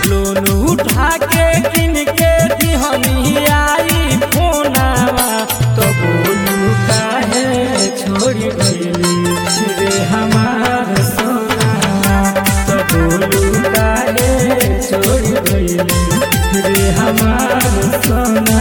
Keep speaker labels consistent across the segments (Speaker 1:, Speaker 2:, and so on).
Speaker 1: Loan उठा के किन के दिहनी आई फोनावा तो बोलू काहे छोड़ी गईली रे हमार सोना तो बोलू काहे छोड़ी गईली रे हमार सोना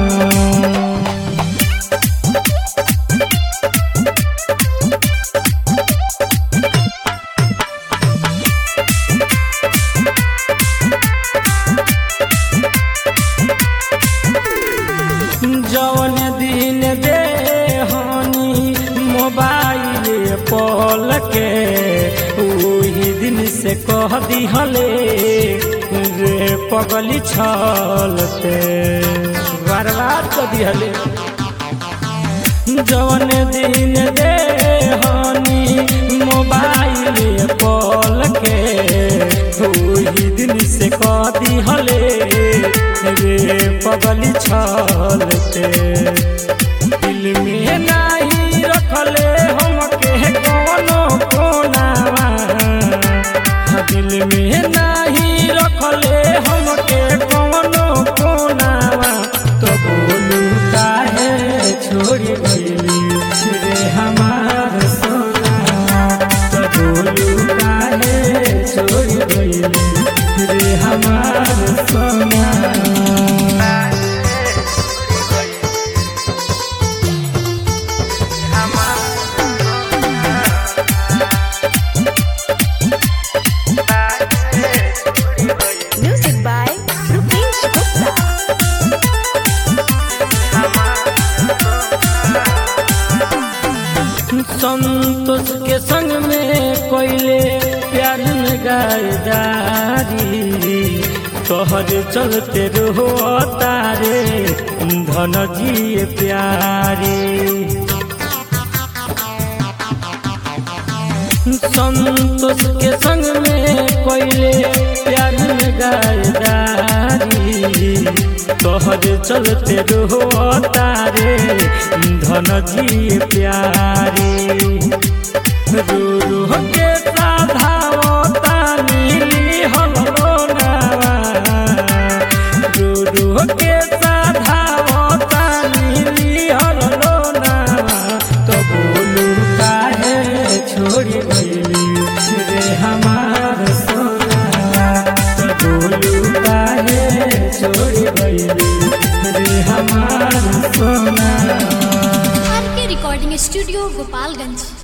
Speaker 1: जौन दिन दे हनी मोबाइल पल के वही दिन से कह दिहले रे पगली छल पे बर्बाद कर दिहले जौन दिन दे हनी मोबाइल पल के वही दिन से कह दिहले रे पगली छल पे दिल में नाही रखले हमके कोनो कोनावा दिल में नाही रखले हमके कोनो कोनावा तो बोलू काहे छोड़ी गईली रे हमार सोना तो बोलू काहे छोड़ी गईली रे हमार सोना
Speaker 2: Music by Rupesh Gupta.
Speaker 1: Santosh के संग में कोयले प्यार में गायदारी तोहर चलते रहो तारे धन जी प्यारी संतोष के संग में कोयले प्यार में गायदारी तोहर चलते रहो तारे धन जी प्यारी रो रो के साधावता नीली हलो नावा रो रो के साधावता नीली हलो नावा तो बोलू काहे छोड़ी गईली रे हमार सोना तो बोलू काहे छोड़ी गईली रे हमार सोना
Speaker 3: आर के रिकॉर्डिंग स्टूडियो गोपालगंज